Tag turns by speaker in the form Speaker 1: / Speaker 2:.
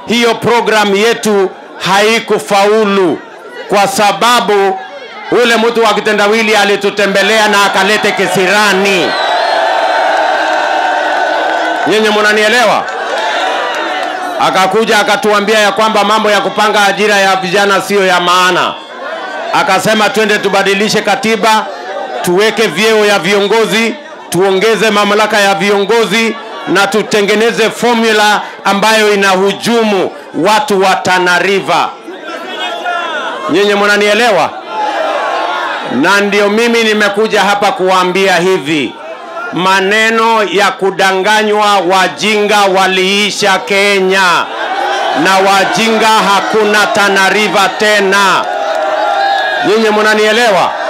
Speaker 1: hiyo programu yetu haikufaulu kwa sababu ule mtu wa kitendawili alitutembelea na akalete kisirani. Nyinyi mnanielewa? Akakuja akatuambia ya kwamba mambo ya kupanga ajira ya vijana siyo ya maana. Akasema twende tubadilishe katiba, tuweke vyeo ya viongozi, tuongeze mamlaka ya viongozi na tutengeneze formula ambayo inahujumu watu wa Tana River. Nyinyi mnanielewa? Na ndio mimi nimekuja hapa kuwaambia hivi, maneno ya kudanganywa, wajinga waliisha Kenya, na wajinga hakuna Tana River tena. Nyinyi mnanielewa?